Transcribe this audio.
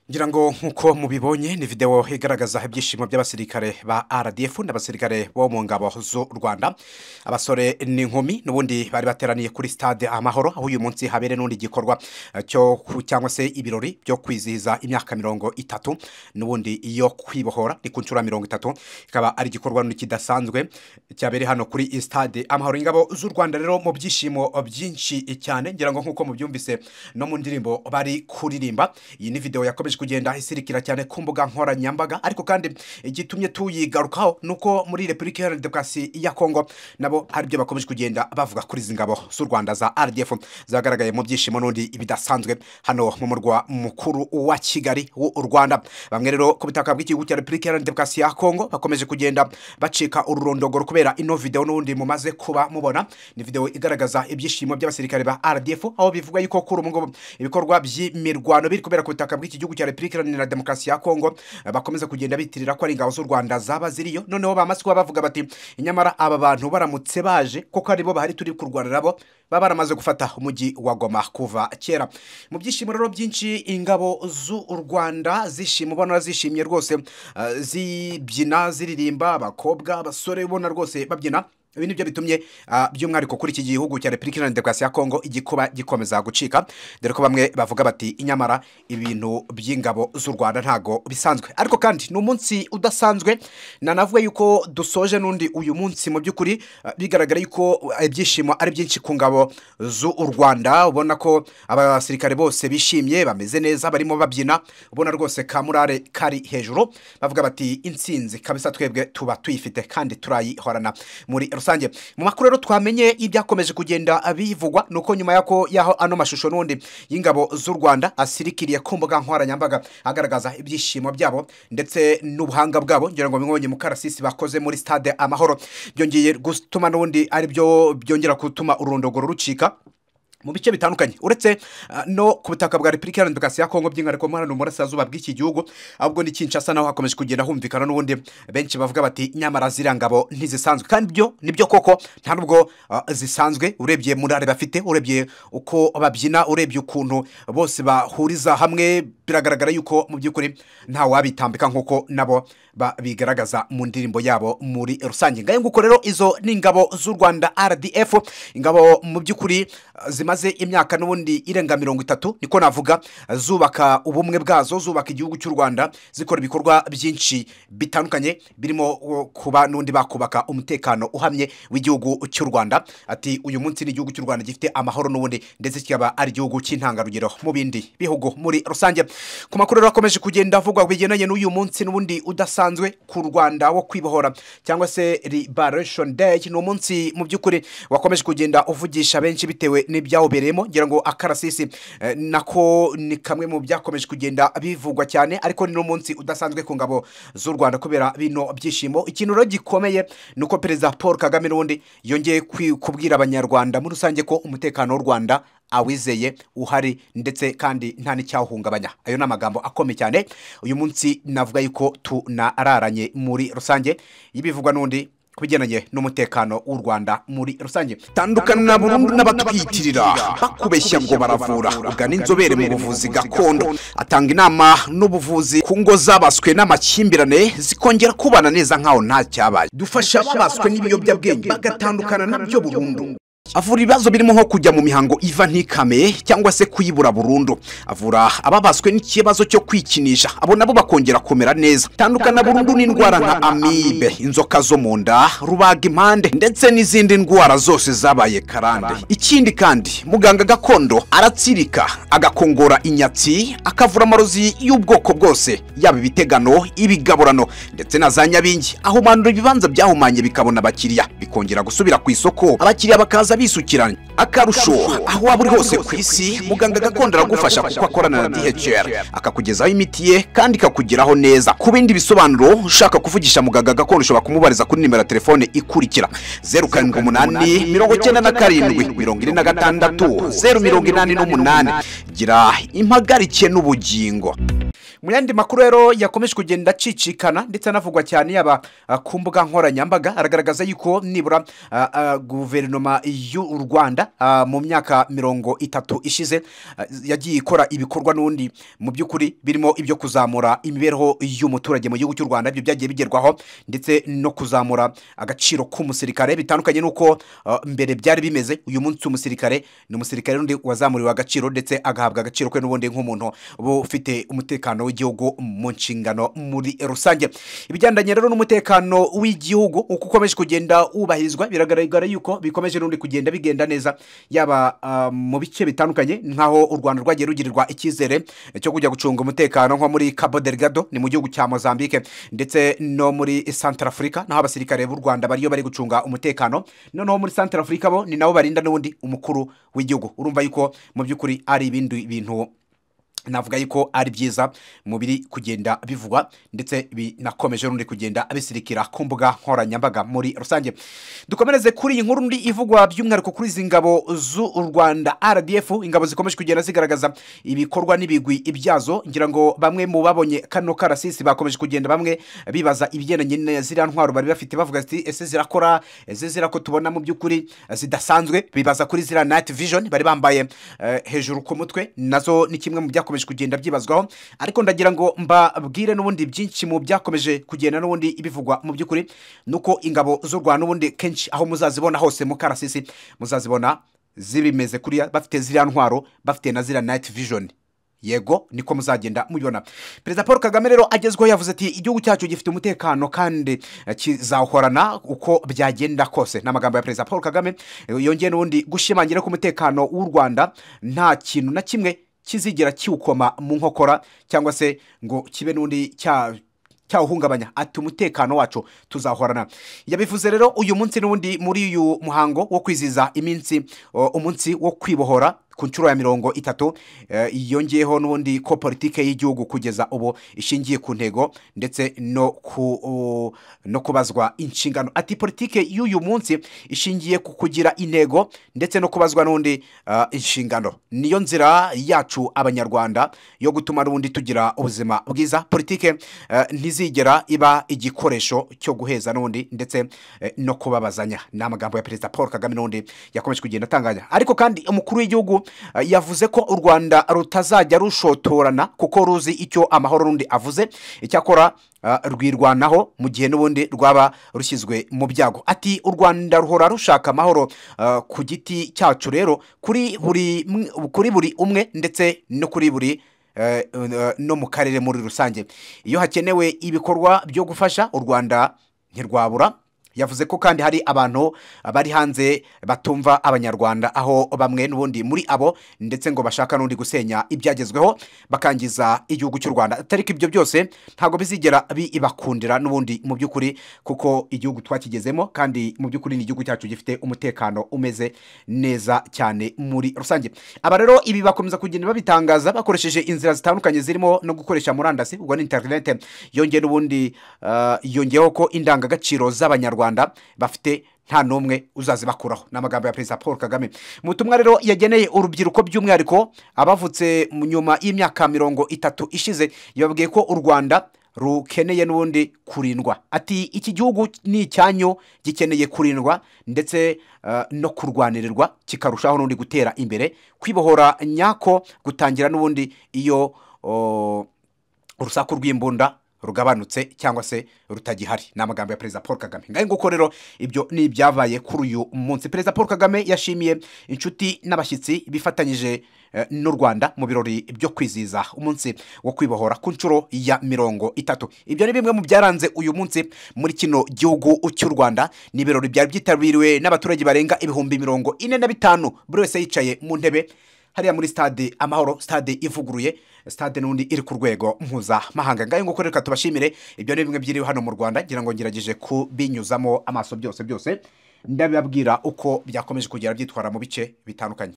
ngira ngo nk'uko mubibonye ni videwo igaragaza ibyishimo by'abasirikare ba rdf n'abasirikare bo mu ngabo z'u rwanda abasore n'inkumi n'ubundi bari bateraniye kuri stade amahoro aho uyu munsi habere n'undi gikorwa cyo cyangwa se ibirori byo kwizihiza imyaka mirongo itatu n'ubundi iyo kwibohora ni ku nshuro mirongo itatu ikaba ari igikorwa kidasanzwe cyabereye hano kuri stade amahoro ingabo z'u rwanda rero mu byishimo byinshi cyane ngira ngo nk'uko mubyumvise no mu ndirimbo bari kuririmba iyi ni videwo yakomeje kugenda isirikira cyane ku mbuga nkoranyambaga ariko kandi igitumye tuyigarukaho ni uko muri repubulika iharanira demokarasi ya kongo nabo hari ibyo bakomeje kugenda bavuga kuri izi ngabo z'u rwanda za rdf zagaragaye mu byishimo n'undi bidasanzwe hano mu murwa mukuru wa kigali w'u rwanda bamwe rero ku butaka bw'igihugu cya repubulika iharanira demokarasi ya kongo bakomeje kugenda bacika ururondogoro kubera ino videwo n'ubundi mumaze kuba mubona ni videwo igaragaza ibyishimo by'abasirikare ba rdf aho bivuga yuko kuri ubu ngubu ibikorwa by'imirwano biri kubera ku butaka bw'iki gihugu cya repubulika iharanira demokarasi ya kongo bakomeza kugenda bitirira ko ari ingabo z'u rwanda zaba ziriyo noneho bamaze kuba bavuga bati nyamara aba bantu baramutse baje kuko aribo bahari turi kurwana nabo baba baramaze gufata umujyi wa goma kuva kera mu byishimo rero byinshi ingabo z'u rwanda zishima ubona zishimye rwose eh, zibyina ziririmba abakobwa abasore ubona rwose babyina ibi ni byo bitumye ah, by'umwihariko kuri iki gihugu cya repubulika iharanira demokarasi ya kongo igikuba gikomeza gucika dore ko bamwe bavuga bati inyamara ibintu by'ingabo z'u rwanda ntago bisanzwe ariko kandi ni umunsi udasanzwe nanavuga yuko dusoje n'undi uyu munsi mu by'ukuri ah, bigaragara yuko ah, ibyishimo ari byinshi ku ngabo z'u rwanda ubona ko abasirikare bose bishimye bameze neza barimo babyina ubona rwose ka murare kari hejuru bavuga bati intsinzi kabisa twebwe tuba tuyifite kandi turayihorana muri rusange mu makuru rero twamenye ibyakomeje kugenda bivugwa ni uko nyuma yako yaho ano mashusho n'undi y'ingabo z'u rwanda asirikiriye ku mbuga nkoranyambaga agaragaza ibyishimo byabo ndetse n'ubuhanga bwabo ngira ngo mwibonye mu karasisi bakoze muri stade amahoro byongeye gutuma n'ubundi aribyo byongera gutuma urundogoro rucika mu bice bitandukanye uretse ah, no ku butaka bwa repubulika iharanira demokarasi ya kongo by'inkariko muri hano burasirazuba bw'iki gihugu ahubwo ni kinshasa naho hakomeje kugenda humvikana n'ubundi benshi bavuga bati nyamara ziriya ngabo ntizisanzwe kandi byo nibyo koko nta nubwo ah, zisanzwe urebye murare bafite urebye uko babyina urebye ukuntu bose bahuriza hamwe biragaragara yuko mu by'ukuri nta wabitambika nk'uko nabo ba- bigaragaza mu ndirimbo yabo muri rusange ngayo nguko rero izo ni ingabo z'u rwanda rdf ingabo mu by'ukuri ah, zimaze imyaka n'ubundi irenga mirongo itatu niko navuga zubaka ubumwe bwazo zubaka igihugu cy'u rwanda zikora ibikorwa byinshi bitandukanye birimo uh, kuba n'undi bakubaka umutekano uhamye w'igihugu cy'u rwanda ati uyu munsi ni igihugu cy'u rwanda gifite amahoro n'ubundi ndetse kikaba ari igihugu cy'intangarugero mu bindi bihugu muri rusange ku makuru rero akomeje kugenda avugwa bigendanye n'uyu munsi n'ubundi udasanzwe ku rwanda wo kwibohora cyangwa se liberation day ni umunsi mu by'ukuri wakomeje kugenda uvugisha benshi bitewe n'ibyawubereyemo ngira ngo akarasisi eh, nako ni kamwe mu byakomeje kugenda bivugwa cyane ariko ni n'umunsi udasanzwe ku ngabo z'u rwanda kubera bino byishimo ikintu rero gikomeye ni uko perezida paul kagame n'ubundi yongeye kwi- kubwira abanyarwanda muri rusange ko umutekano w'u rwanda awizeye uhari ndetse kandi nta n'icyawuhungabanya ayo ni amagambo akomeye cyane uyu munsi navuga yuko tunararanye muri rusange y'ibivugwa n'undi ku bigendanye n'umutekano w'u rwanda muri rusange tandukana burundu n'abatwiyitirira bakubeshya ngo baravura ugana inzobere mu buvuzi gakondo atanga inama n'ubuvuzi ku ngo zabaswe n'amakimbirane zikongera kubana neza nk'aho nta cyabaye dufasha ababaswe n'ibiyobyabwenge bagatandukana nabyo burundu avura ibibazo birimo nko kujya mu mihango iva ntikame cyangwa se kuyibura burundu avura ababaswe n'ikibazo cyo kwikinisha abo nabo bakongera kumera neza tandukana burundu n'indwara nka amibe inzoka zo mu nda rubaga impande ndetse n'izindi ndwara zose zabaye karande ikindi kandi muganga gakondo aratsirika agakongora inyatsi akavura amarozi y'ubwoko bwose yaba ibitegano ibigaburano ndetse na za nyabingi ahumanura ibibanza byahumanye bikabona abakiriya bikongera gusubira ku isoko abakiriya bakaza bisukiranya akarusho aho waba uri hose ku isi muganga gakondo aragufasha kuko akorana na dhr akakugezaho imiti ye kandi ikakugeraho neza ku bindi bisobanuro ushaka kuvugisha muganga gakondo ushobora kumubariza kuri nimero ya telefone ikurikira zeru karindwi umunani mirongo icyenda na karindwi mirongo ine na gatandatu zeru mirongo inani n'umunani gira impagarikiye n'ubugingo mu yandi makuru rero yakomeje kugenda acicikana ndetse anavugwa cyane yaba ah, ku mbuga nkoranyambaga aragaragaza yuko nibura ah, ah, guverinoma y'u rwanda ah, mu myaka mirongo itatu ishize ah, yagiye ikora ibikorwa n'ubundi mu by'ukuri birimo ibyo kuzamura imibereho y'umuturage mu gihugu cy'u rwanda ibyo byagiye bigerwaho ndetse no kuzamura agaciro k'umusirikare bitandukanye n'uko ah, mbere byari bimeze uyu munsi umusirikare ni umusirikare undi wazamuriwe agaciro ndetse agahabwa agaciro kwe n'ubundi nk'umuntu ufite umutekano w'igihugu mu nshingano muri rusange ibigendanye rero n'umutekano w'igihugu uko ukomeje kugenda wubahirizwa biragaragara yuko bikomeje n'undi kugenda bigenda neza yaba ah, mu bice bitandukanye nk'aho u rwanda rwagiye rugirirwa icyizere cyo kujya gucunga umutekano nko muri cabo delgado ni mu gihugu cya mozambique ndetse no muri santarafurika naho abasirikare b'u rwanda bariyo bari gucunga umutekano noneho muri santarafurika bo ni nabo barinda n'ubundi umukuru w'igihugu urumva yuko mu by'ukuri ari ibindi bintu navuga yuko ari byiza mu biri kugenda bivugwa ndetse binakomeje n'undi kugenda bisirikira ku mbuga nkoranyambaga muri rusange dukomereze kuri iyi nkuru ndi ivugwa by'umwihariko kuri izi ngabo z'u rwanda rdf ingabo zikomeje kugenda zigaragaza ibikorwa n'ibigwi byazo ngira ngo bamwe mu babonye kano karasisi bakomeje kugenda bamwe bibaza ibigendanye na ziriya ntwaro bari bafite bavuga ati ese zirakora ese zirako tubona mu by'ukuri zidasanzwe bibaza kuri ziriya night vision bari bambaye eh, hejuru ku mutwe nazo ni kimwe mu byakomeje kugenda byibazwaho ariko ndagira ngo mbabwire n'ubundi byinshi mu byakomeje kugenda n'ubundi bivugwa mu by'ukuri ni uko ingabo z'u rwanda n'ubundi kenshi aho muzazibona hose mu karasisi muzazibona zibimeze kuriya bafite ziriya ntwaro bafite na ziriya night vision yego niko muzagenda mubibona perezida paul kagame rero agezweho yavuze ati igihugu cyacu gifite umutekano kandi eh, kizawuhorana uko byagenda kose ni amagambo ya perezida paul kagame eh, yongeye n'ubundi gushimangira ko umutekano w'u rwanda nta kintu na kimwe kizigera kiwukoma mu nkokora cyangwa se ngo kibe n'undi cya cyawuhungabanya ati umutekano wacu tuzahorana yabivuze rero uyu munsi n'ubundi muri uyu muhango wo kwizihiza iminsi o, umunsi wo kwibohora ku nshuro ya mirongo itatu eh, yongeyeho n'ubundi ko politike y'igihugu kugeza ubu ishingiye ku ntego ndetse no ku o, no kubazwa inshingano ati politike y'uyu munsi ishingiye ku kugira intego ndetse no kubazwa n'undi ah, inshingano niyo nzira yacu abanyarwanda yo gutuma n'ubundi tugira ubuzima bwiza politike eh, ntizigera iba igikoresho cyo guheza n'undi ndetse eh, no kubabazanya ni amagambo ya perezida paul kagame n'undi yakomeje kugenda atanganya ariko kandi umukuru w'igihugu eh, yavuze ko u rwanda rutazajya rushotorana kuko ruzi icyo amahoro n'undi avuze icyakora eh, rwirwanaho mu gihe n'ubundi rwaba rushyizwe mu byago ati u rwanda ruhora rushaka amahoro eh, ku giti cyacu rero kuri buri mwe- kuri buri umwe ndetse no kuri buri eh, eh, no mu karere muri rusange iyo hakenewe ibikorwa byo gufasha u rwanda ntirwabura yavuze ko kandi hari abantu bari hanze batumva abanyarwanda aho bamwe n'ubundi muri abo ndetse ngo bashaka n'undi gusenya ibyagezweho bakangiza igihugu cy'u rwanda atari ko ibyo byose ntabwo bizigera bibakundira n'ubundi mu by'ukuri kuko igihugu twakigezemo kandi mu by'ukuri ni igihugu cyacu gifite umutekano umeze neza cyane muri rusange aba rero ibi bakomeza kugenda babitangaza bakoresheje inzira zitandukanye zirimo no gukoresha murandasi ubwo ni interinete yongera ubundi ah, yongeyeho ko indangagaciro z'abanyarwanda bafite nta n'umwe uzazibakuraho ni amagambo ya perezida paul kagame mu butumwa rero yageneye urubyiruko by'umwihariko abavutse mu nyuma y'imyaka mirongo itatu ishize yababwiye ko u rwanda rukeneye n'ubundi kurindwa ati iki gihugu ni icyanyu gikeneye kurindwa ndetse eh, no kurwanirirwa kikarushaho n'ubundi gutera imbere kwibohora nyako gutangira n'ubundi iyo oh, urusaku rw'imbunda rugabanutse cyangwa se rutagihari ni amagambo ya perezida paul kagame ngahe nguko rero ibyo ni ibyabaye kuri uyu munsi perezida paul kagame yashimiye inshuti n'abashyitsi bifatanyije eh, n'u rwanda mu birori byo kwizihiza umunsi wo kwibohora ku nshuro ya mirongo itatu ibyo ni bimwe mu byaranze uyu munsi muri kino gihugu cy'u rwanda ni ibirori byari byitabiriwe n'abaturage barenga ibihumbi mirongo ine na bitanu buri wese yicaye mu ntebe hariya muri stade amahoro stade ivuguruye stade n'undi iri ku rwego mpuzamahanga ngayo nguko reka tubashimire ibyo ni bimwe byiriwe hano mu rwanda ngira ngo ngerageje kubinyuzamo amaso byose byose ndabibabwira uko byakomeje kugera byitwara mu bice bitandukanye